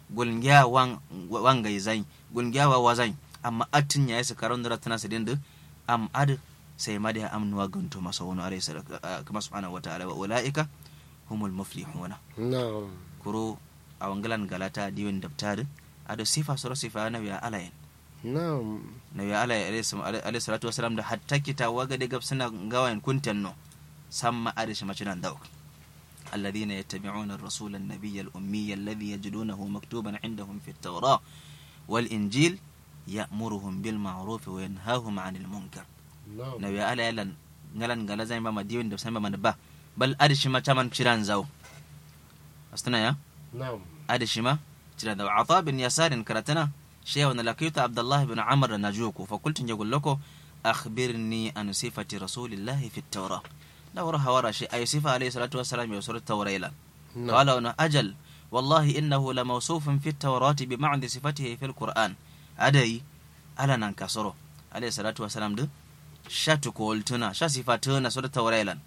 gulngiya wan wangai zai gulngiya wa wazai amma atin ya yi karon da tana sidin da am ad sai ma da amnuwa ganto masa wani alayhi salatu kuma subhanahu wa ta'ala wa ulaika humul muflihuna na'am kuro a wangalan galata diwin dabtar ado sifa soro sifa na ya alayin na'am na ya alayin alayhi salatu wasalam da hatta kita waga da gabsana gawayin kuntan no samma arishi macinan dauk الذين يتبعون الرسول النبي الأمي الذي يجدونه مكتوبا عندهم في التوراة والإنجيل يأمرهم بالمعروف وينهاهم عن المنكر na'am نبي على يلن نلن قال زي ما مديون دبسان ما نبا بل أدش ما تمن شيران زو أستنا يا na'am أدش ما شيران زو عطاء بن يسار كرتنا شيء وانا لقيت عبد الله بن عمر نجوكو فقلت نقول لكم أخبرني عن صفة رسول الله في التوراة لو رها ورا شيء أي صفة عليه الصلاة والسلام يوصل التوراة إلى قال أنا أجل والله إنه لموصوف في التوراة بمعنى صفته في القرآن أدي ألا ننكسره عليه الصلاة والسلام ده shatu koltuna sha sifatuna so da taurailan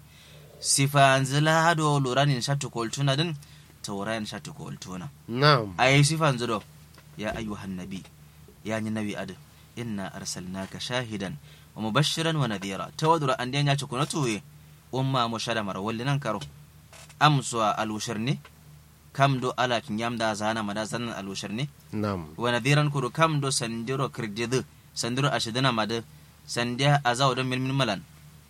sifa zila hado luranin shatu koltuna din taurayan shatu koltuna na'am ayi sifan zudo ya ayyuhan nabi ya ni nabi adu inna arsalnaka shahidan wa mubashiran wa nadhira tawadura an ya ci kuna tuwe umma mushada mara walli nan karo amsuwa alushir ne kam do ala kin yamda zana mada zanan alushir ne na'am wa nadhiran kuru kam do sandiro kirdidu sandiro ashidina madu sandiya a zawo don milmin malan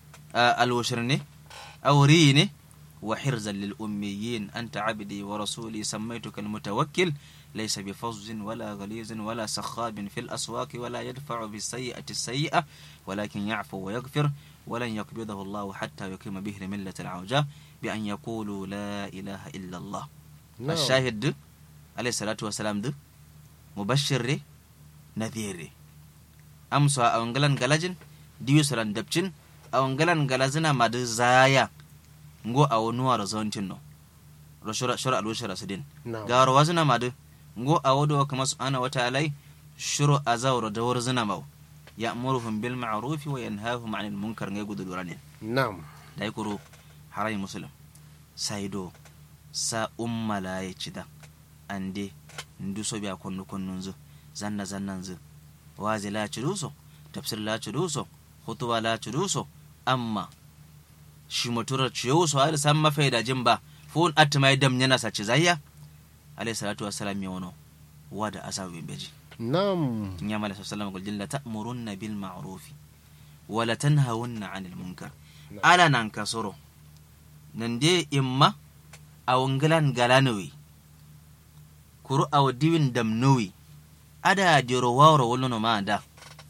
alwashir ne auri ne wa hirzan lil ummiyin anta abdi wa rasuli sammaituka almutawakkil laysa bi fazzin wala ghalizin wala sakhabin fil aswaq wala yadfa'u bis sayyi'ati sayyi'a walakin ya'fu wa yaghfir ولن يقبضه الله حتى يقيم به ملة العوجاء بأن يقولوا لا إله إلا الله na'am الشاهد ده عليه الصلاة والسلام ده مبشر ده نذير ده amsa a wangalan galajin diyu salan dabcin a wangalan galazina ma da zaya ngo a wonuwa da zontin no ro shura shura alu shura sidin na'am ga ro wazina ma da ngo a wodo kama subhana wa ta'ala shuru azawra da warzina maw ya'muruhum bil ma'ruf wa yanhahum 'anil munkar ngai gudu duranin na'am dai kuro harai muslim saido sa umma la ya cida ande ndu so biya konnu konnun zu zanna zannan zu wazi la ciruso tafsir la ciruso hutuba la ciruso amma shi mutura ciyo so har san mafai da jin ba fun atmai dam yana sace zayya alayhi salatu wassalam ya wono wada asawi beji na'am ya mala sallallahu alaihi wasallam ta'murunna bil ma'ruf wa la tanhawunna 'anil munkar ala nan kasoro nan de imma awungilan galanowi kuru aw diwin damnowi ada diro wawro wolono ma da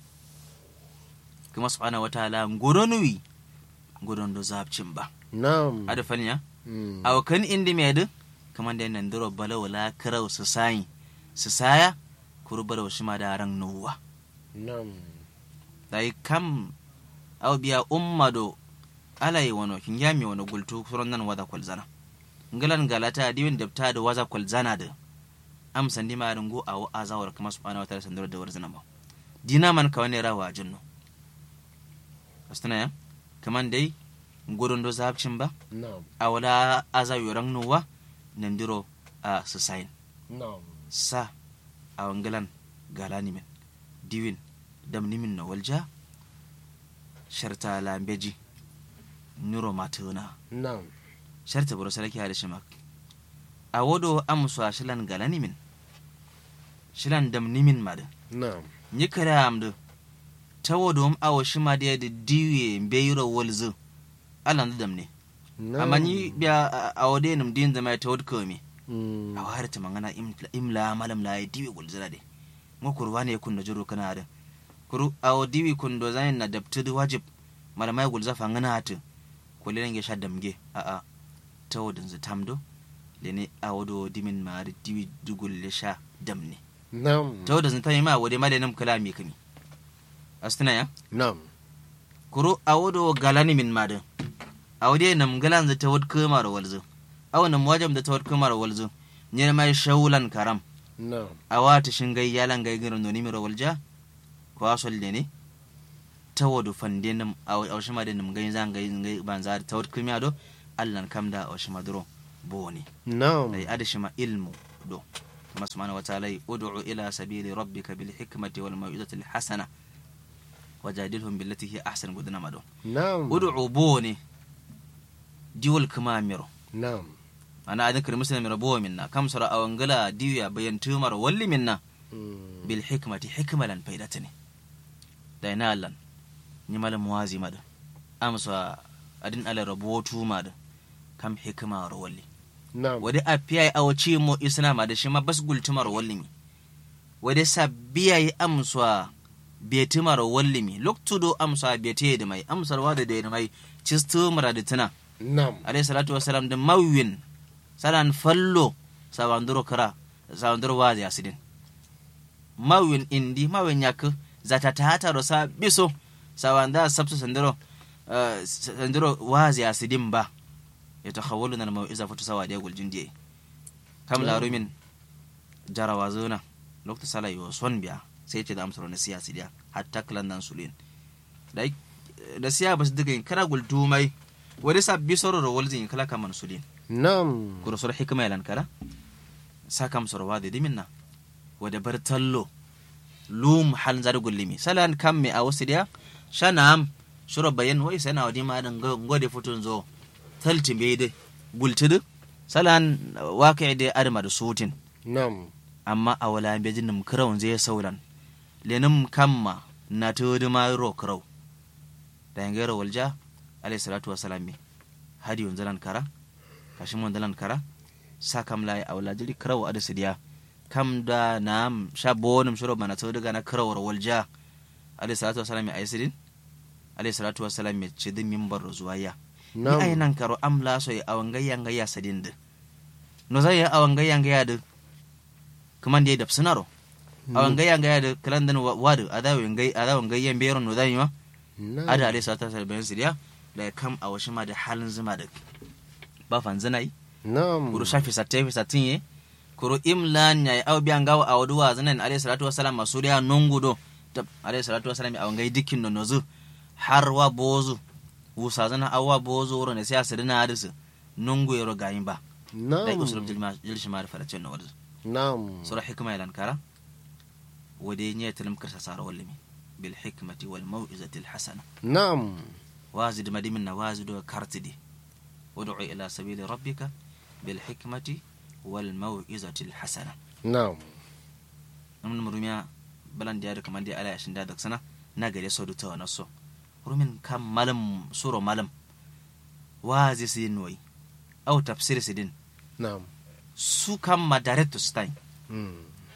kuma subhanahu wataala ngodonowi ngodondo zabcin ba na'am ada fanya Mm. aw kan indi medu kaman da nan diro balaw la karau su sayi su saya kuru balaw shi ma da ran nuwa na'am dai kam aw biya ummado alai wono kin yami wono gultu suron nan wada kwalzana ngalan galata diwin dabta da waza kwalzana da am sandi ma rungu awo azawar kuma subhanahu wataala sandoro da warzana ba dina man ka wani rawa jinno astana ya kaman dai gudun do zabcin ba na'am awala azawi ran nuwa nandiro a susain na'am sa a wangalan galani min diwin damni min na walja sharta lambeji nuro matuna na'am sharta buru sarki hada shimak a wodo amsu a shilan galani min shilan damni min mada na'am ni kare amdu ta wodo am awo shima da yadda diwe mbeyiro walzu alan damne na'am amma ni biya a wode num din zama ta wod komi Mm. a wahar ta mangana imla- imla malam la diwi gulzira de ngo kurwa ne kun da juro kana da kuru awo diwi kun do zanin na dabtu wajib malamai gulza fangana hatu ko le nge shadda mge a a tawodin zu tamdo le ne awo do dimin ma da diwi dugul le sha damne na'am tawodin zu tami ma wode ma le nam kalami kami astuna ya na'am kuru awo do galani min ma da awo de nam galan zu tawod kuma da walzu awo nam wajam da tawod kuma da walzu ne mai shaulan karam na'am a wata shingai yalan gai girin noni miro walja ko asol de ne tawadu fande nam a awshima de nam gai zan gai gai ban za tawad kumiya do allan kamda awshima duro boni na'am dai adashima ilmu do kuma subhanahu wa ta'ala ud'u ila sabili rabbika bil hikmati wal mau'izati al hasana wajadilhum billati hi ahsan gudana mado na'am ud'u bone diwol kuma miro na'am ana adin kir muslim miro bo minna kam sura awangala diya bayan tumar walli minna Mm. bil hikmati hikmalan faidatani da ina allan ni malam wazi mada amsa adin ala rabotu mada kam hikma ro walli na'am wade a piya a wace mo isna ma da shi ma bas gultumar wallimi wade sa biya yi amsa betumar wallimi loktudo amsa bete da mai amsar wa da da mai cistu mara da tuna na'am alayhi salatu wasalam da mawin salan fallo sawanduro kara sawanduro wa ya sidin mawin indi mawin yak zata ta hata ro sa biso sawanda sabtu sanduro eh, sanduro wa ya sidin ba yatakhawwaluna al-mau'iza fatu sawa da gul jindiye kam la rumin jarawa zona lokta sala yo son biya sai ce da amsar na siyasi dia hatta klan nan sulin da da siya bas diga in kara gul tumai wani sabbi soro ro walzin kala kaman sulin na'am kuro soro hikma yalan kara sakam soro wa de diminna wada bar tallo lum hal zar gullimi salan kam me a wasu dia shanam shuro bayan wai sana wadi ma dan ngode futun zo talti be de gultudu salan waqi de adama da sutin na'am amma a wala be jinnum krawn zai saulan lenum kamma na tudu ma ro kraw da ngero walja alayhi salatu wassalam me hadi yon zalan kara kashin mon zalan kara sakam lai a wala jiri kraw ada sidiya kam da nam sha bonum shuro mana tudu gana krawar walja alayhi salatu wassalam me aysidin alayhi salatu wassalam me cidin mimbar zuwaya ni ay na'am nan karo am la so awan gayya gayya sadinde no zai awan gayya gayya de kaman de dab sunaro awan gayya gayya de kalan dan wadu adawo ngai adawo gayya bero no zai ma na'am ada ale sa ta sa bayan sidiya da kam a washi ma da halin zuma da ba fan zinai na'am kuro shafi satte fi satinye kuro imlan ya aw biyan gawo a waduwa zanan alayhi salatu wassalam masuliya nongudo tab alayhi salatu wassalam awan gai dikkin no nozu har wa bozu wusa zana awa bozu wuro ne sai asirina hadisu nungu yaro gayin ba dai na'am usulub jilshi ma da faracin na wadda na'am sura hikma ilan kara wade ne tilim kirsa sara wallimi bil hikmati wal mau'izati al hasana na'am wazid madimin na wazidu kartidi ud'u ila sabili rabbika bil hikmati wal mau'izati al hasana na'am namun murumiya balan da yadda kamar da ala yashin da sana na gare sau da ta wani so rumin kan malam suro malam wazi su yin noyi au tafsir su din na'am su kan ma direct to stein Mm.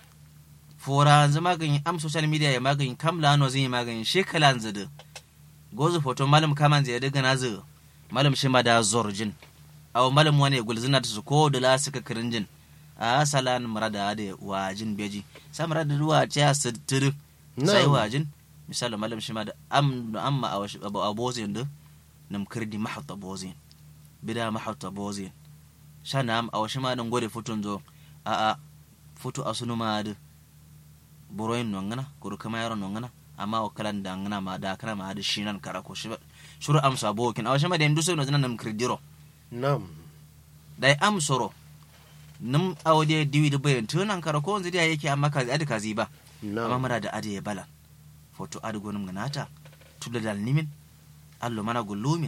fora yanzu magani am social media ya magani kam lano zai yi magani shekala yanzu da gozu foto malam kaman zai daga na zai malam shi ma da zorjin aw malam wani gulzina ta su ko da la suka kirinjin a salan marada da wajin beji sa marada ruwa ta sittir sai Na'am. wajin misali malam shi ma da am amma a washi abu abozin da nam kirdi mahatta bozin bida mahatta bozin shanam a washi ma dan gode futun zo a a futu asunu ma da boroyin nongana kuru kama yaro nongana amma o kalan da ngana ma da kana ma da shinan kara ko shi shuru am so abokin a washi ma da ndu so no nan kirdiro na'am dai am soro num awde diwi da bayan tunan kara ko wanzu da yake amma ka adi kazi ba amma na'am mara da adi ya bala foto adi gonum ganata tudda dal nimin allo mana gullumin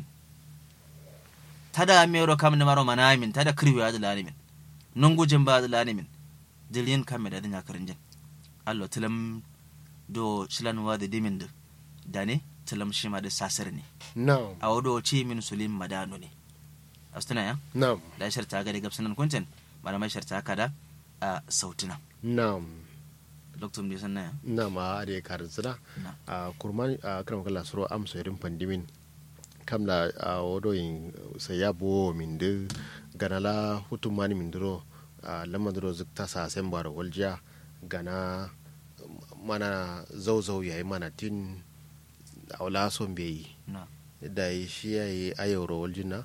tada mero kam ne maro manamin tada kirwi adi lanimin nungujin ba adi lanimin dilin kam da dinya karinjin allo tilam do shilan wa da dimin da dane tilam shi ma da sasir ne na'am a wado ci min sulim madano ne astuna ya na'am da sharta ga da gabsanan kuntin malamai sharta kada a sautuna na'am doktor ne sanna ya na'am a da karzina na a kurman a kan kala suro am so irin pandimin kamla a wodo yin saya bo min de ganala hutumani min duro a lamma duro zukta sa sembar walja gana mana zauzau yayi mana tin awla son bai na da shi yayi ayoro waljina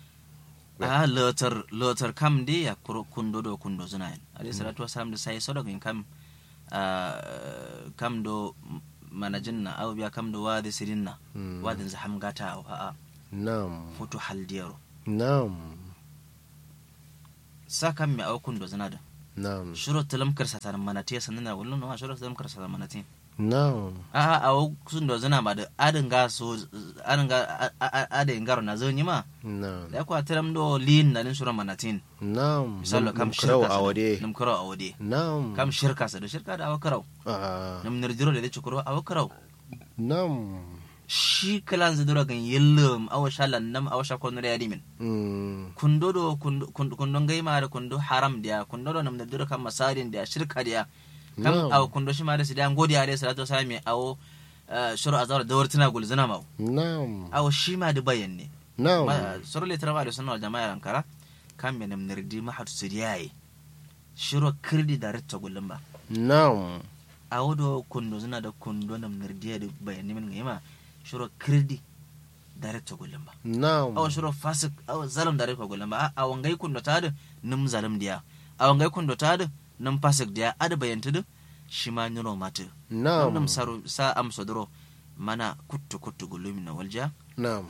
a lotar lotar kam de ya kuro kundo do kundo zuna yin alayhi salatu wasalam da sai so daga kam a kam do manajin na aw biya kam do wadi sirin na Mm. wadin zaham gata a a na'am foto haldiyaro na'am sa kam mi aw kundo zuna da na'am shuro talam karsa tan manati sannan na wallo no shuro talam karsa tan manati na'am a a o sun do zana ma da adin ga so adin ga adin garo na zo ma na'am da kwa talam do lin na din shuro manatin na'am misalo kam krau shirka a wade nam karo a wade na'am kam shirka sa da shirka da awakarau Ah, nam nirjiro da chukuro awakarau na'am shi kalan zidura gan yellum awa shalan nam awa shakon na yadimin Mm, kundo do kundo kundo gaima da kundo haram dia kundo do nam da dura kam masarin dia shirka dia kam Na'am. aw kundo shi ma da sidan godi ale salatu sami aw shuru azar da wartina gulzina maw na'am aw shi ma da bayan ne na'am suru le tarama da sunna wal jama'a rankara kam me nam nirdi ma hatu sidiyaye shuru kirdi da retta gullum ba na'am aw do kundo zina da kundo nam nirdi da bayan ne min gaima shuru kirdi da retta gullum ba na'am awa shiro fasik awa zalim da rikwa gulan ba a wangai kundo ta da nim zalim diya a wangai kundo ta da nim fasik diya ada bayanta da shi ma niro mata na'am nam saru sa am sodoro mana kuttu kuttu gulumi na walja na'am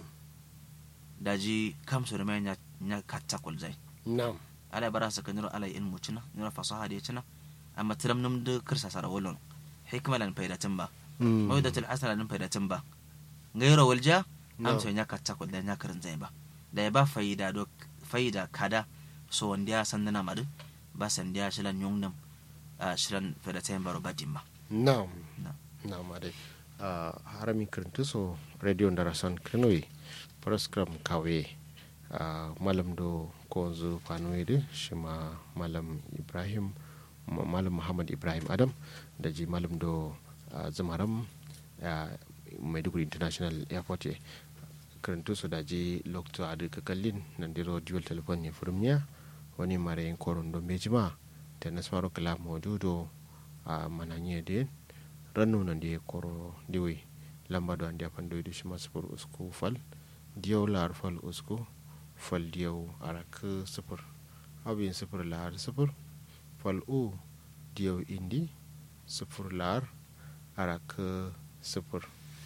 daji kam so da mai nya nya katta kul zai na'am ala bara sa ka niro ala in mucina niro fasaha da cina amma tiram nim da kirsa sara wolon hikma lan faidatin ba Mm, mawdatul hasana lan faidatin ba gairo walja No. am so nya katta kul da nya karin zai ba da ya ba faida do faida kada so wanda ya san nana madu ba san dia shilan yongnam a shilan faidatin baro badin ba na'am Na'am. na'am ade Ah, harami kirintu so radio ndarasan kanoyi program kawe ah, malam do konzu panoyede shima malam ibrahim ma- malam muhammad ibrahim adam da ji malam do ah, zamaram ah, maiduguri international airport ye kirintu so da ji lokto adu kakallin nandiro dual telephone ne furumnya wani mare koron do mejima da nasmaro kala modudo a mananye de rannu nan de koro diwi lamba do andi apan doyde shima sufur usku fal diyaw lar fal usku fal diyaw arak sufur abin sufur lar sufur fal u diyaw indi sufur lar arak sufur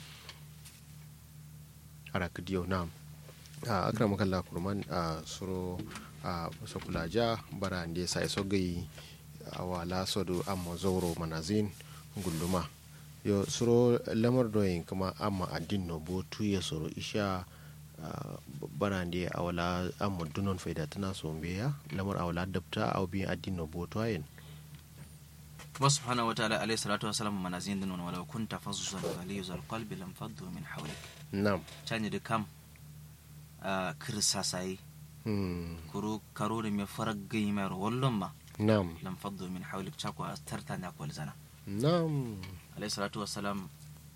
arak diyaw nam a akram kalla kurman a suro a sokulaja bara ande sai sogai awala sodo amma zoro manazin gunduma yo suro lamar doyin kuma amma addin no bo tuye soro isha ah, bana ndi awala amma dunon faida tana so ya lamar awala dabta aw bi addin no bo tuyen kuma subhanahu wa ta'ala alayhi salatu wa salam manazin dinun wala kunta fazzan ghaliyuzal qalbi lam faddu min hawlik nam chanyi de kam a kirsa sai hmm. kuru karo da me faraggai mai wallon ma nam lam faddu min hawlik chako astarta na kwal zana nam alayhi salatu wa salam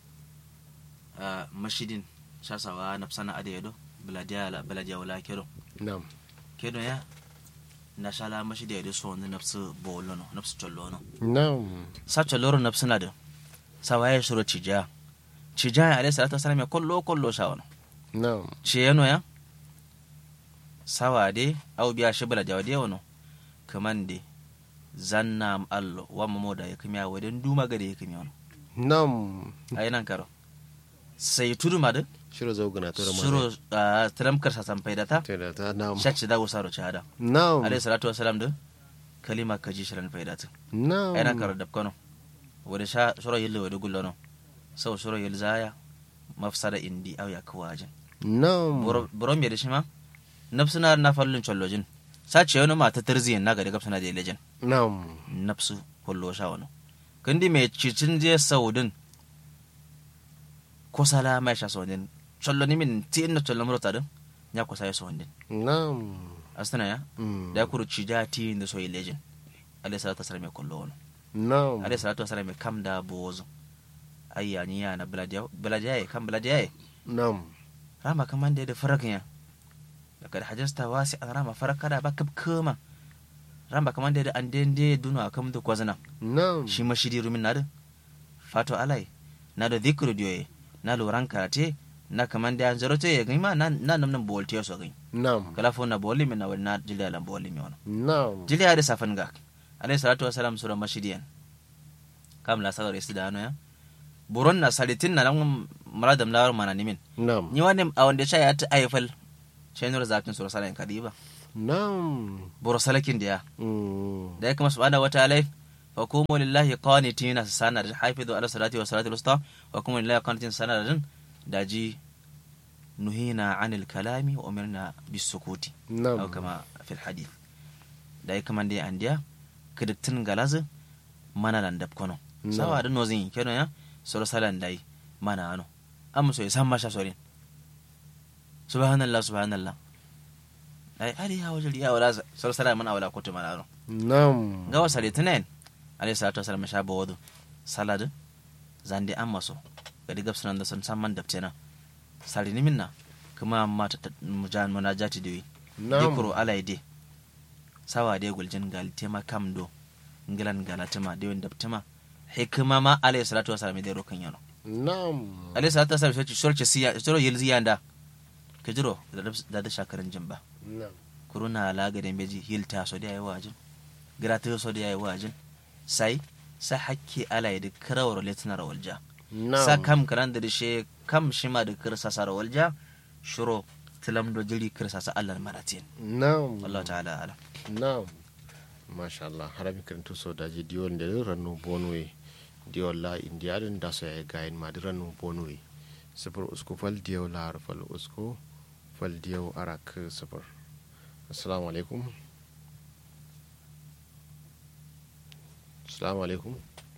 mashidin shasawa nafsana ade yedo biladiya biladiya wala kedo nam kedo ya na shala mashidi yedo so ne nafsu bolono nafsu chollono nam sa cholloro nafsu na da sawaye shuro cija cija alayhi salatu wa salam ya kollo kollo shawano nam ciyeno ya sawade au biya shibla jawade wano kamande zanna allo wa mamoda ya kamiya waden duma gade ya kamiya wano nam ayi nan karo sai tudu madu shiro zaugana to suro a tiramkar sa san faidata da ta nam shacci da usaro chada nam alayhi salatu wasalam da kalima kaji shirin faidata nam ayi nan karo dabkano wada sha suro yille wada gullano sau suro yil zaya mafsada indi au ya kawajin nam buron bai da shi ma nafsu na na fallin chollojin sace wani mata tarziyan na gari gabsana da ilejin nam nafsu kullo sha wani kandi mai cicin je saudin kusala mai sha saudin cholloni min ti inna chollon murata din ya kusa ya saudin nam astana ya Mm. da ya kuru cija ti inda so ilejin alayhi salatu wasalam mai kullo wani nam alayhi salatu wasalam mai kam da bozo ayyani ya na biladiyaye kan biladiyaye nam rama kaman da ya da farakin ya daga da hajjasta wasi an rama faraka da baka kama rama kaman da ya da an dende dunu a kam da kwazana nam shi ma shiri rumin na da fato alai na da zikru diyoye na loran karate na kaman da an zarote ya gani ma na na nam nan bolte ya so gani nam kala fo na boli min na wani na jiliya lan boli mi wani nam jiliya da safan ga alayhi salatu wa salam sura mashidiyan kam la sagar isi da ano ya buron na salitin na nan muradam lawar mana nimin nam ni wani a wanda sha ya ta aifal shi nur zakin sura salayin kadiba nam boro salakin diya mm da ya kuma subhanahu wa ta'ala fa kumu lillahi qanitina sana da hafizu ala salati wa salati al-usta wa kumu lillahi qanitin sana da daji nuhina anil kalami wa umirna bis sukuti nam aw kama fil hadith da ya kuma dai andiya kidittin galazu mana lan dab kono No. sawa da nozin keno ya soro salan dai mana ano amma so san masha sorin subhanallah subhanallah ai ari ya wajal ya wala soro salan mana wala kotu mana ano nam ga wasa litinin alayhi salatu wasalam sha bawadu salad zande an maso gadi gabsunan da sun san man dabtena salini minna kuma amma ta mujan munajati dewi nam dikuru alaide sawa de guljin gal tema kam do ngilan galatema de wanda tema hikma ma alayhi salatu wasalam de rokan yano nam alayhi salatu wasalam shi shorce siya shoro yelzi yanda kajiro da da shakaran jimba nam kuruna laga da beji hilta so da yayi wajin grata so da yayi wajin sai sa hakke alaide karawar letnar walja nam sa kam karan da she kam shima da kirsa sara walja shuro tilam do jiri kirsa sa Allah maratin nam Allah ta'ala ala nam masha Allah harami karantu so daji diwol nde rannu bonwe diwol la indiyaɗen daso e gayen madi rannu bonwe sifir usku fal diyaw lahar fal usku fal diyaw arak sifir assalamu alaikum assalamu alaikum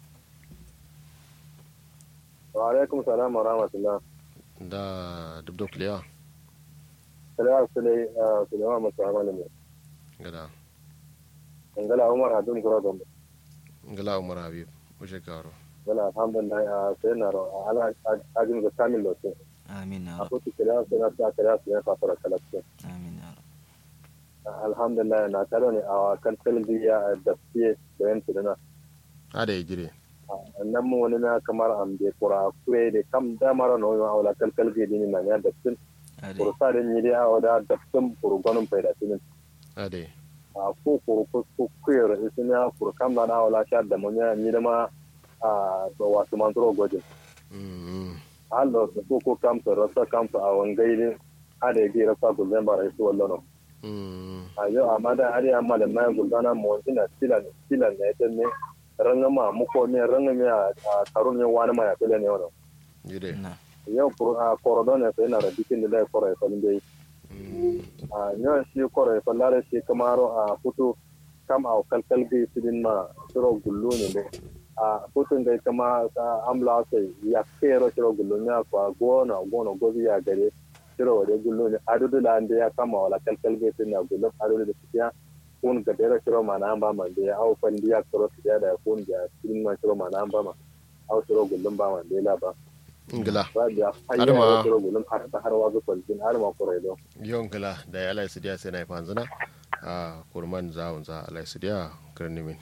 wa alaikum salam wa rahmatullah da dubdo kliya salamu sulai sulaiman masu amana ne gada ngala umar hadin kura gombe ngala umar habib uje garo wala alhamdulillah a sai na ro ala ajin ga kamil lo ce amin ya a rab ko ti kira sai na ta kira sai na fara kala ce amin ya rab alhamdulillah na taro ne a kan talbiya da fiye da yan tudana ada e jire nan mu wani na kamar am de kura kure de kam da mara no yo awla kal kal ge dini na ya da tin ade kursa da ni da awda da tin kurgonun faida tin ada e a ko ko ko ko kuyar isina kur kam na awla sha da mun ya ni da ma a ba wasu man tro gojin Mm, allo ko ko kam to rasa kam to a wangai ne ada ge rasa ko zan bara su wallo mm, a yo amma da ari amma da mai gulgana mo ina tilan tilan ne ta ne ranga ma mu ko ne ranga me a karun ne wani ma ya tele ne wannan jire na yau korodo ne sai na da dikin da koro ya falin dai Mm, a yau shi koro ya fallare shi kamaro a futu kam a kalkal gai sidin ma shiro gullu ne dai a futun gai kama amla sai ya kero shiro gullu ne kwa gona gona gobi ya gare shiro wade gullu ne adudu da ande ya kama wala kalkal gai sidin na gullu adudu da siya kun ga dera shiro ma na ba ma da ya au fandi ya koro siya da kun ga sidin ma shiro ma na ba ma au shiro gullun ba ma dai la ba ngila Rabia, Har ma- hayya gulum har ta har wazu kwalbin har ma kore do. yon ngila da ya alai sidiya sai na ifan zina a kurman za za alai sidiya kirni min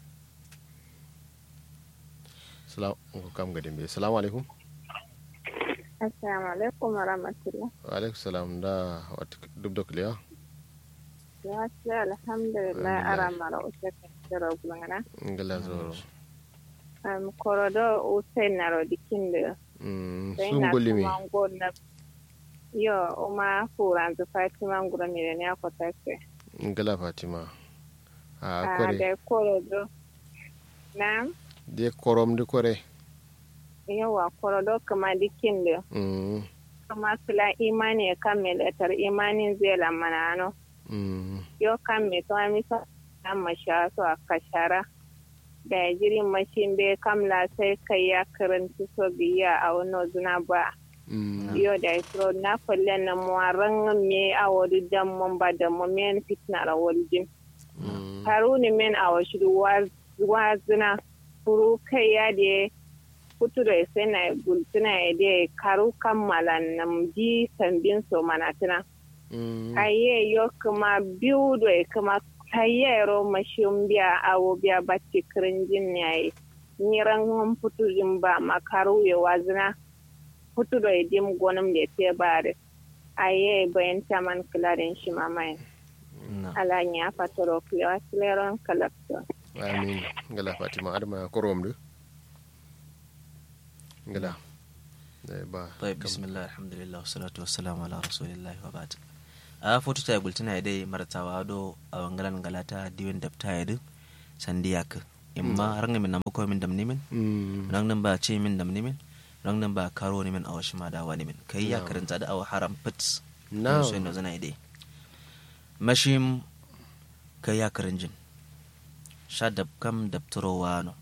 salam ko kam ga dimbe assalamu alaikum Assalamu alaikum wa rahmatullah. wa alaikum salam da wata dubdo kliya Ya ce alhamdulillah Alhamdulillah. ara mara uce kira gulungana. ngila zoro Um, korodo uce naro dikin da Mm, sai sun na gulimi kuma gona. Yo, uma furan zu Fatima ngura mire ne akota ke. ngila fatima a Ah, kore da korodo. Na, de korom di kore yawa korodo kama dikin da Mm, kama kila imani ya kammala tar imanin zai lamana ano. mm, yo kan me to ami so amma sha so a kashara da jirin mashin be kamla sai kai ya karanci so biya a wani zuna ba mm, yo da isro na kwalle na muwaran me a wani dan mun ba da mu men fitna ra waljin mm, haruni men a washi wazina furu kai ya de kutu da sai na gultuna ya de karu kammala nam ji sambin so manatina mm, aye yo kuma biyu da kuma tayyaro mashin biya awo biya bacci kirinjin yayi niran hon putu jin ba makaru ya wazina putu da dim gonum da te bare aye bayan taman kilarin shi mamaye na ala nya fatoro kuya sileron kalakto amin ngila fatima adama korom du ngila da ba طيب kam- بسم الله الحمد لله والصلاة والسلام على رسول الله وبعد a foto ta gultina dai martawa do a wangalan galata diwin dapta yadu sandiyak imma ranga min namako min damni min Mm. rang nan ba ce min damni min rang nan ba karo ni min awashi ma da wani min kai ya karanta da awa haram pits Na'am. so ina zana dai mashim kai ya karanjin sha dab kam dabturo wano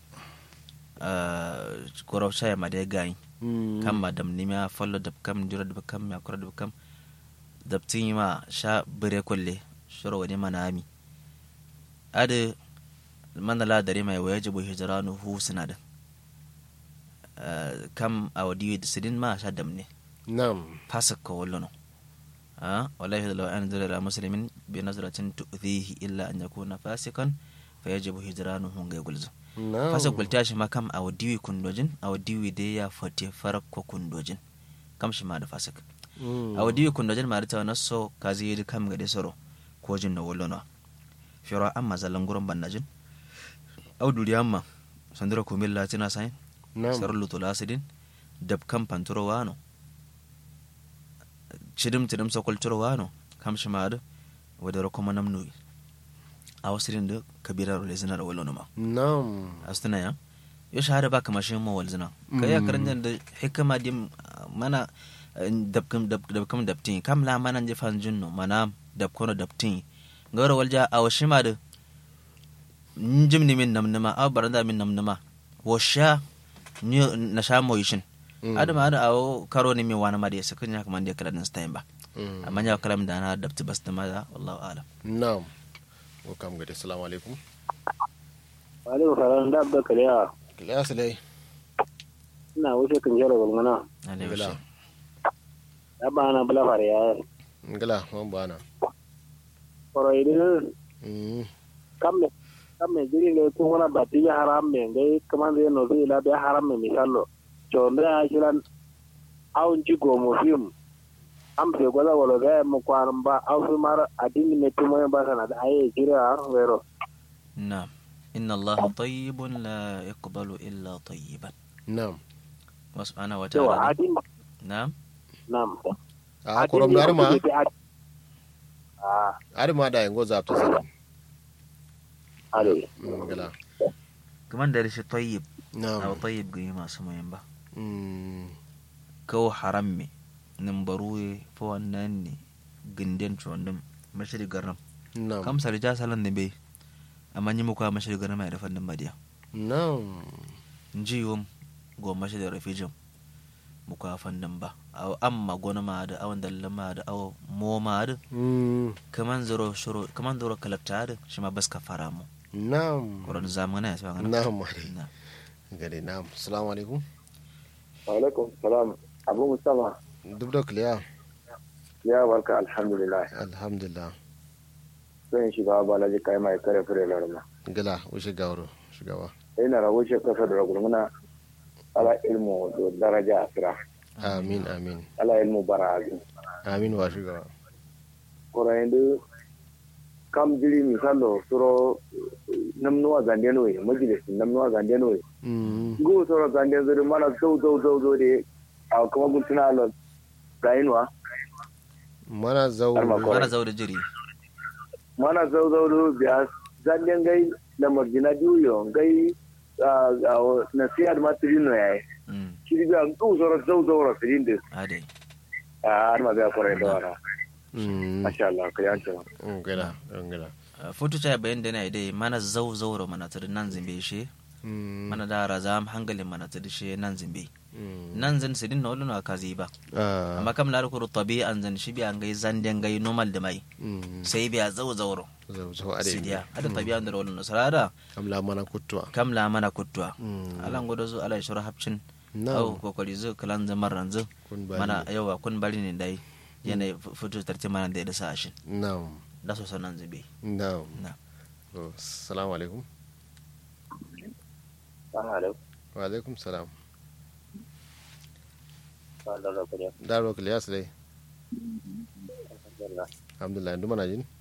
koro shaya ma dai gayi Mm. kam ma dam nima follo dab kam jura dab kam ya kura dab kam dab tin ma sha bire kolle shoro wani manami ade mana la dare mai waya jibu hijranu hu sinada kam a wadi sidin ma sha dam ne Na'am. fasak ko wallo no ah wallahi law an zara muslimin bi nazratin tu'dhihi illa an yakuna fasikan fayajibu hijranuhu ngai gulzo Na'am. fasa gulta shi ma kam a wadiwi kundojin a wadiwi dai ya fate farak ko kundojin kam shi ma da fasak Mm. a wadiwi kundojin ma da ta wani so ka zai yi kam ga dai soro ko jin na wolo na firo amma zalan gurin bannajin au duri amma sandura kumil latina sain Na'am. sarar lutula asidin dab kam panturo wano cidim cidim sokol turo wano kam shi ma da wadda kuma namnu a wasu da kabirar lezinar wolo na ma Na'am. astuna ya yo shahada ba kamar shi mawal zina ka ya karan da hikama dim mana dabkam dabkam dabtin kam la mana je fan junno mana dabkono dabtin gawra walja aw shima da njim ni min namnama aw baranda min namnama wo sha ni na sha moyishin Mm. adama ada aw karo ni mi wana ma de sakin ya kaman de kala din stayim ba Mm. amma ya kalam da na dabti bas da ma wallahu alam Na'am. Ko kam gade assalamu alaikum. alaikum salam da abda kariya Kilas dai. ina wuce kan jara gulmana alaihi Ngala. wasallam ya ba na bula fare ya Ngala wan bana. koro idin Mm. kamme kamme jiri le ko wona batti ya haram me ngai kamande no ri la be haram me misallo chonde a kiran awun ji go mo film am se gola wolo ga mo kwaran ba aw fi mar adini me tumo ba sana da aye jira wero نعم إن الله طيب لا يقبل إلا طيبا Na'am. وسبحانه yawa وتعالى adini نعم nam A korom dar ma. ah Ari ma da yango zapta sada. ale Mm, Ngala. كمان داري شي طيب أو Na'am. طيب قيمة سمين با Mm. كو حرمي نمبروي فوانني جندن شوندم مشري قرم Na'am. كم سرجا سالن دبي أما نيمو مشري قرم ما يرفن بديا Na'am. نجيهم go مشري رفيجم muka fannin ba aw amma gona ma da awan dalla ma da aw mo ma da Mm. kaman zoro shuru kaman zoro kalakta da shi ma bas ka fara mu Na'am. koron zamana ya sa ngana Na'am mare. na Gade na'am. Assalamu alaikum. alaikum salam abu mustafa Duk da kliya. ya barka alhamdulillah Alhamdulillah. zan shiga balaji kai mai kare fure larma Ngala ushe gawro. Shugaba. ina rabu shi kasa da ragulmuna ala ilmu da daraja asira Amin amin. ala ilmu barazi Amin wa shugaba. korayendu kam jiri misalo suro namnuwa gande noye majalisi namnuwa gande noye Mm. go suro gande zuri mana zau zau zau zau de a kuma guntuna alo rayuwa Mana zau. Har ma ko- mana zau da jiri mana zau zau do biya zanden gai na marjina diyo gai na siyar ma tirino yayi mm shiri biya go suro zau zau ra tirin de ade a har ma biya korayen da wana Mm. masha Allah ka yanke Ngala. Ngala. foto ta bayan da na dai mana zau zauro mana tar nan zimbe shi Mm. mana da razam hangalin mana tar shi nan zimbe Mm. nan zan sidin na wani ka zai ba Ah. amma kam la kuru tabi'an zan shi biya ngai zanden gai normal da mai Mm. sai biya zau zauro Zau zau ade. sidiya ada tabi'an da wani nasarada Amla mana kutwa. kam la mana kutwa Mm. alan godo zu ala shura hapcin Na'am. au kokari zu kalan zaman ranzu Kun bari. mana yawa kun bari ne dai yana fito tarti mana da ya da sa ashin Na'am. da so sanan zube Na'am. na To, Assalamu alaikum. Assalamu Wa alaikum salam. alaikum. Daro Kilyas dai. Alhamdulillah. Ndu mana jin?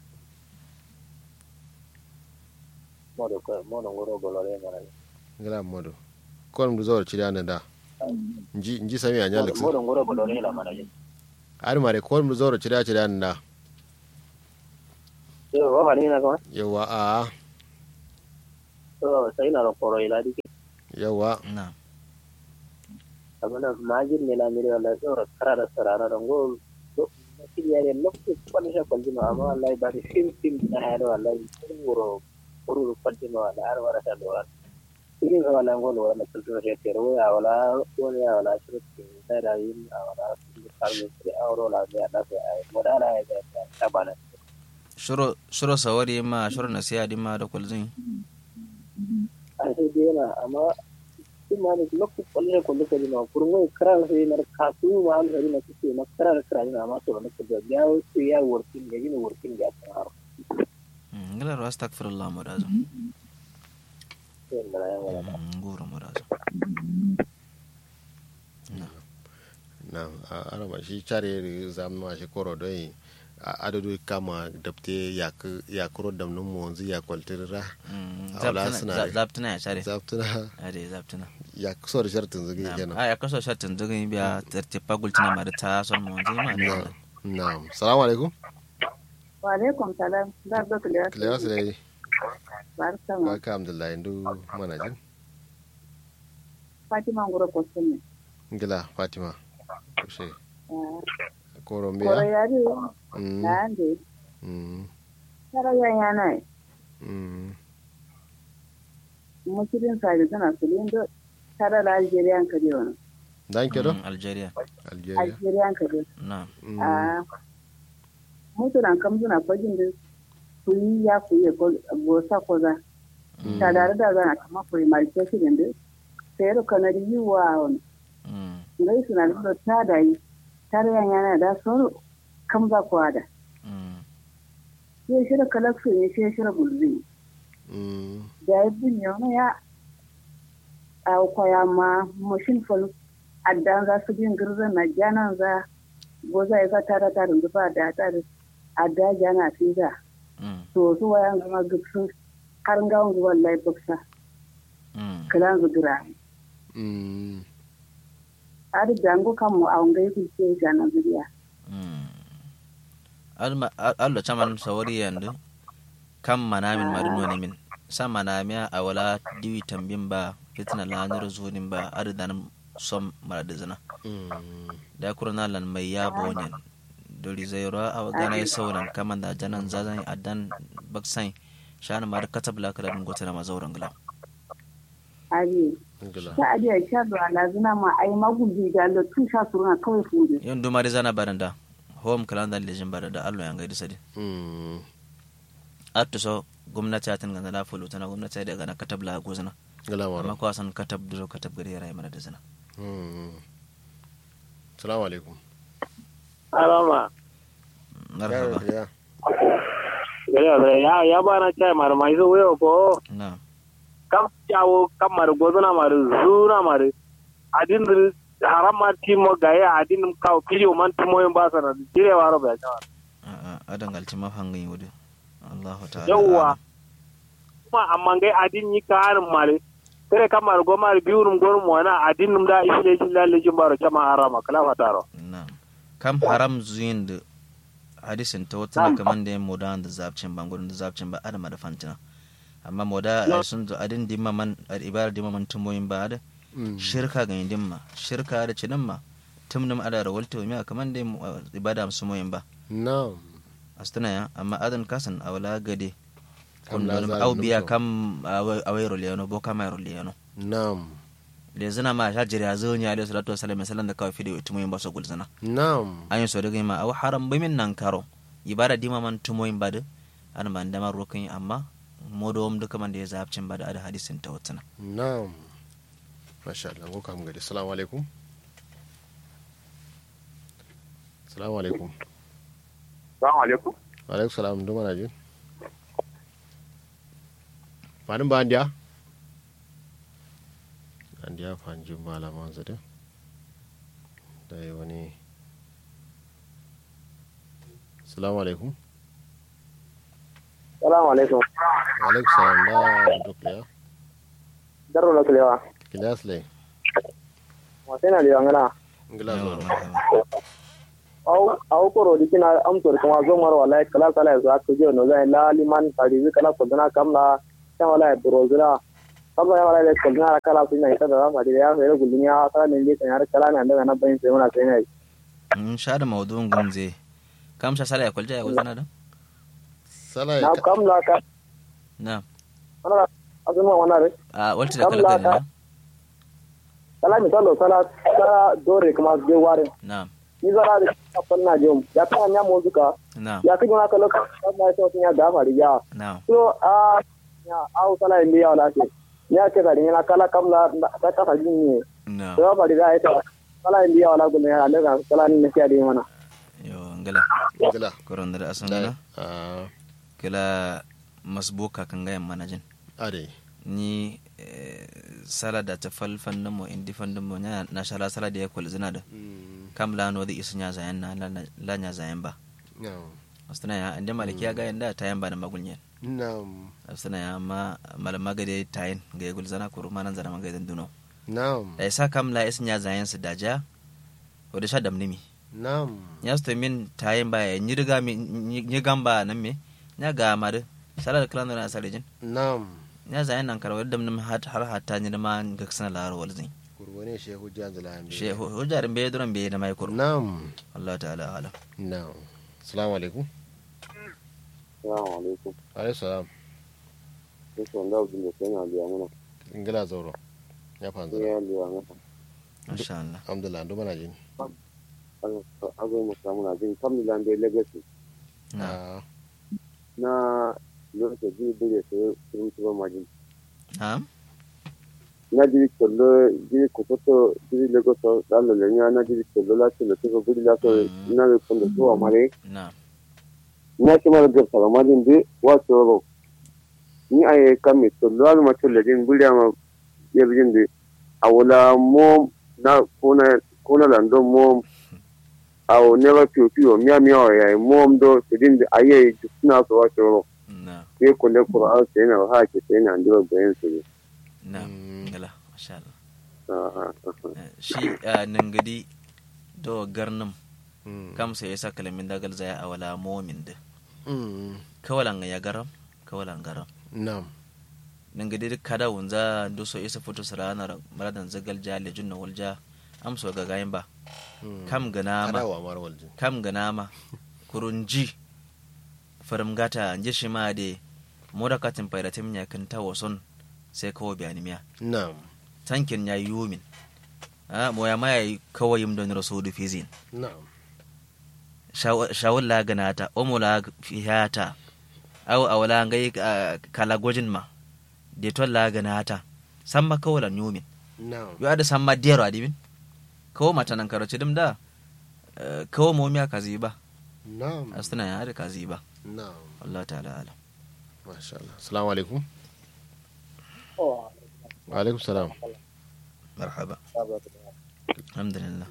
Modo ko modo ngoro bolore ngara. Ngala modo. Kon ndu zawar chiri anda da. Nji nji sami anya Alex. Modo ngoro bolore la mana. Ari mare kon ndu zawar chiri chiri anda. o hani na ko yawa a to sai na ro koro ila dike yawa na abana majin ne la miri wala to kara da sarara da go to kiriya ne lokko kwani sha kwalji ma amma wallahi ba sim sim na hado wallahi wuro wuro kwalji ma wala har wara ta do irin sa wala ngol wala kultura she tero ya wala wala ya wala shirki da da yin wala karbe sai auro la ya da sai ai modala ya ga ta bana shuro shuro sawari ma shuro nasiya di ma da kulzin an sai dai na amma in ma ne lokku kwalle kwalle ko dina kurmo kran sai na kasu ma an sai na kike na kran kran na ma to na ko da ya wuce ya working ya yin working ya ta har ngila ro astaghfirullah murazo sai na ya wala nguro murazo na a arama shi care zamma shi koro doi a adadu kama dapte ya kuro damnin mu wanzu ya kwaltira Aula suna da- zaptuna ya share zaftuna ade zaptuna ya kusa da shartin zagi Na'am. kenan a ya kaso shatin zugin biya tartipa gultina ma da ta son mu wanzu ma na ne na salamu alaikum wa alaikum salam da ga kiliya kiliya su dai barka ma barka alhamdulillah indu mana jin fatima ngoro ko sunne gila fatima kushe koro korombiya yari Mm, na ande mm, tara ya yana mm. mukirin sa da tana sulindo tara da algeria ka je wani dan kedo Mm, algeria algeria algeria ka je na Mm, a mutunan kam suna fajin da ku yi ya ku yi ko gosa ko za ta da da zana kama ku yi malke shi da sai ro kana yi wa wani Mm, ngai suna da ta da yi tara ya yana da so kam za ku ada mm, sai shi da kalaksu ne sai shi da gulbi mm, da ya bin yana ya a kwaya ma mashin fal addan za su bin girzan na janan za goza ya za tara tarin zuba da tare adda jana fi za mm, to su wayan zama gipsu har ngawon zuwan laifuksa mm. kilan zudura mm. har jango kan mu a wangai ku ce janan zuriya allo caman sawari yandu kam manamin mari noni min sa manamiya a wala diwi tambin ba fitina lanir zunin ba aridan som maradi zina da kurna lan mai ya bonyen dori zairo a gana ya sauran kaman da janan zazan adan baksan shana mar katab la kala dun gotana ma zauren gila ari gila ta adiya sha da lazina ma ai magubi da lo tun sha suruna kawai fude yon dumari zana baranda home kalanda lejin baranda allo yanga di sadi Mm, atto so gwamnati atin gana la fulu tana gwamnati da gana katab la gozana gila amma maro ko san katab duro katab gari rai mana da zina Mm. salamu alaikum alama marhaba ya ya ya ya bana chai mar mai so weyo ko na kam jawo kam mar gozuna mar zuna mar adin dir haram mar timo gaya adin ka kiliyo man timo yin ba sana dire waro ba jawa a a adan galci mafangin yudu Allahu ta'ala Yawwa. a'lam. kuma amma ngai adin yi ka harin mare tere kam mar go mar biurum gorum wana adin num da isle jilla le jimbaro chama harama kala fataro na kam haram zuyin da hadisin ta wata na kaman da yin moda da zabcin ban gudun da zabcin ba adama da fantina amma moda a sun zo adin dimma man a ibar dimma man tumoyin ba da Mm. shirka ga yin dimma shirka da cinin ma tumnum ada da walta mi kaman da yin ibada musu moyin ba na'am astana ya amma adan kasan a wala gade Kam kam la da zalim au biya to. kam a wayro liyano bo kam ayro liyano na'am le zina ma sha jira zo ni alayhi salatu wasallam salan da kawai fidi tumoyin ba so gulzana na'am an yi so daga ma aw haram bai min nan karo ibada dima man tumoyin bada an man da man rokin amma modo um duka man da ya zabcin bada ada hadisin ta wutana na'am masha Allah ko kam gari assalamu alaikum assalamu alaikum Assalamu alaikum. wa alaikum salam do mana jin fanin ba andiya andiya fanjin malaman su da da yi wani assalamu alaikum assalamu alaikum wa alaikum salam da duk ya darro la klewa kilas lai mo tena liwa ngana ngila Yawa, zo marhaba. au au koro dikina am tor kuma zo mar wallahi kala kala za ku je no zai la liman tari kala ko dana kamla ta wallahi brozira kamla ya wallahi ko dana kala su ne ta da ma ya fere gulmiya ta ne ne kan kala ne daga nan bayin sai muna sai ne in sha da mawdu'un gumze kam sha sala ya kulja ya kulzana da sala na kamla ka na ana azuma wana re a walti da kala kala na kala mi talo sala ta dore kuma je ware na ni zara da kafan na jom ya ta nya mo zuka na ya kiji na kalo ka na so ya da fari ya na so a ya au sala ndi ya wala ce ya ce da ni na kala kamla ta ta fa jin ne na so fari da ita sala ndi ya wala gulle ya daga sala ni ne ya di mana yo ngala gila koron da asan da na a kila masbuka kan gayan manajin ade ni eh, sala da ta falfan mo indi fandin mo nya na shala sala da ya kulzina da kam la no da isu nya zayan na la- la nya zayan ba no astana ya ande maliki ya ga yanda tayan ba da magulnyen nam astana ya ma malama ga dai tayin ga ya gulzana ko rumanan zana maga dan duno nam da isa kam la isu nya zayan su daja o da sha damnimi nam ya sto min tayin ba ya ni riga mi ni gamba nan me nya ga ma da sala da klan na sarejin nam nya zayan nan karwa damnim har har hatta ni da ma ga sana laro walzin kurwane shehu janzala ambe she hujjarin bai duran bai da mai kuru nam Allah ta'ala alam nam assalamu alaikum assalamu alaikum alaikum salam sai wanda abin da sai na biya mana ingila zauro ya fanzu ya biya mana masha Allah alhamdulillah ndo mana jin azo mu samu na jin kamila da legacy na Ah, na lokacin jini bude sai sun tuba majin na'am na jiri kollo jiri kototo jiri legoso dalo le nya na jiri kollo la tilo tilo budi la to Mm. na le kondo to amare na'am na shi mara gar sala majin de wa to ro ni ay kami tollo al ma tolle din budi ama yebjin de awala mo na kuna kuna lando mo aw never piu piu mia mia ya mo do sidin de aye suna so wa to ro na ye kolle qur'an sai na ha ke sai na ndiro bayan su na Mm. ngala masha Allah ah ah ah Eh, shi ah, nangadi do garnam mm, kam sai yasa kalamin dagal zaya a wala momin da mm, kawalan ya garam kawalan garam nam nangadi duk kada wunza do so isa foto sarana maradan zagal ja le junna walja amso ga gayin ba mm. kam gana ma kadawa mar waljin kam gana ma kurunji farim gata nje shi ma de moda katin pairatim nya kan ta wason sai kawo bayani miya nam tankin ya yumin a moya ma yayi kawai yim don rasulu fizin nam shawul la ganata omo la fihata aw awala ngai ah, kala gojin ma de to la ganata samma kawala yumin nam yo ada samma dero adibin kawo mata nan karoci dim da eh, kawo mo miya kazi ba nam astana ya da kazi ba nam Allah ta'ala alam masha Allah assalamu alaikum wa alaikum salam marhaba alhamdulillah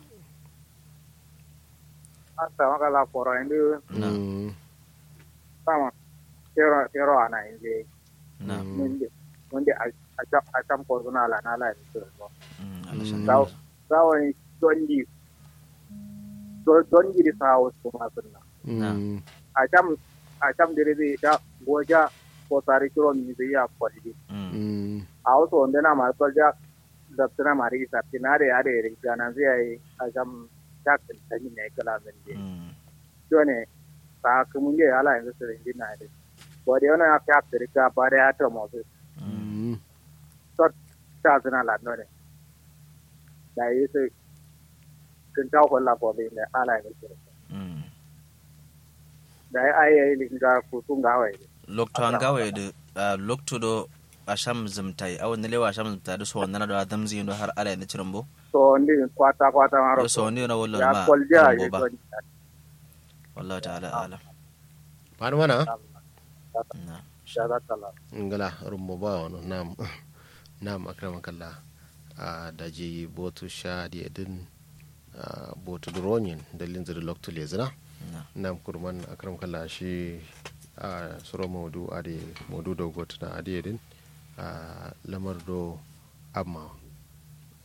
asa makala koro indu na Mm, sama tero tero ana inje na mm, munde munde acam acam ko na la na la ni to mm, Allah Mm. shan sawo sawo ni dondi do dondi di sawo ko ma sunna mm, acam acam dire di da goja ko tari kiro mi bi ya ko di Mm, mm, awo so onde na ma ko ja da tana mari sa tinare ade ri jana zai ai acam tak tani ne kala men di mm, jone sa kumunge ala yanzu su rinji na ide bode ona ya fi after ka bare ya to mo su mm, mm, ta zina la no ne da yi su kun ta ko la bode ne ala yanzu su mm. da yi ai ai linga ku sun ga wai lokto an gawe da ah, lokto do asham zumtai aw ne lewa asham zumtai da so wannan da damzi no har ala ne cirimbo so ndi kwata kwata maro so ni na wallo ya ma kolja cirimbo yi ba to wallahi ta'ala alam Manu mana na shada tala ngala rumbo ba wano nam nam akramakallah a daji botu sha di edin a botu duronyin dalin zira loktu le zina na nam kurman akramakallah shi a suro modu ade modu do gotu na ade edin a lamar do amma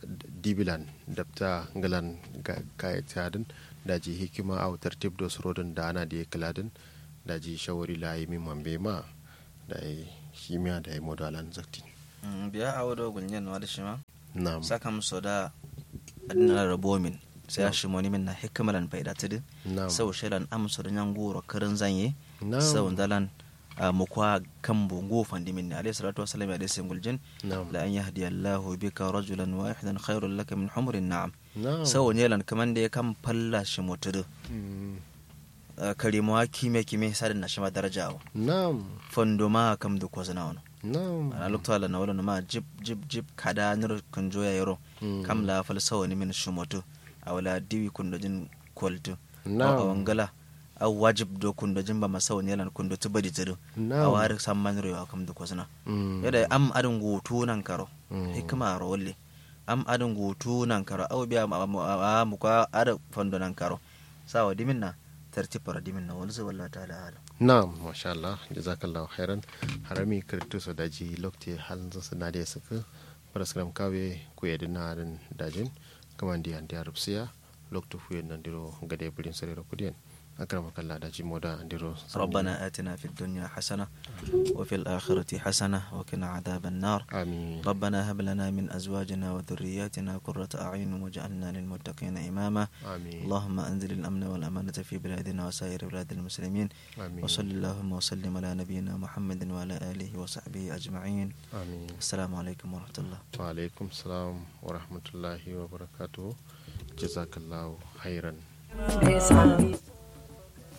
dibilan dabta ngalan kayatadin daji hikima a tartib da surodin da ana da ya kiladin daji shawari la yi min mambe ma da ya shimiya da ya modalan zaktin biya a wado gunyen wa da shi ma na'am saka musu da adina rabo min sai ya shi moni min na hikamalan faida tidin na'am sau shirin amsu da nyan goro karin zanye na'am sau dalan mukwa kan bungo fandimin ne alayhi salatu wasallam ya dai guljin na'am la an yahdi Allahu bika rajulan wahidan khairul laka min humrin na'am na'am sau ne lan kaman da ya kan falla shi mutudu Mm, karimawa kime kime sadin na shi ma daraja wa na'am fondo ma kam da kwazana wani na'am ana lokta la na wala ma jib jib jib kada nir kun joya yaro Mm. kam la fal sawani min shumoto awala diwi kundo jin kwaltu a na'am wangala a wajib do kundo jin ba masawani yalan kundo tu badi tudu a na'am wari samman ro kam da kwazana Mm, yada am adin gutu nan karo Mm. hikima ro walle am adin gutu nan karo aw biya ma ma- mu ka ada fondo nan karo sawa dimin na tartibara dimin na wani wallahi ta'ala alam na'am masha Allah jazakallahu khairan harami kirtu so daji lokte halin su na da suka paraskram kawe ku yadin na harin dajin kaman di andi arabsiya lokto fu yan ndiro gade bulin sare kudiyan akrama kallah daji moda ndiro ربنا آتنا في الدنيا حسنة وفي الآخرة حسنة وقنا عذاب النار amin ربنا هب لنا من أزواجنا وذرياتنا قرة أعين واجعلنا للمتقين إماما amin اللهم أنزل الأمن والأمانة في بلادنا وسائر بلاد المسلمين amin وصل اللهم وسلم على نبينا محمد وعلى آله وصحبه أجمعين amin السلام عليكم ورحمة الله wa alaikum salam wa rahmatullahi wa barakatuhu jazakallahu khairan Yes,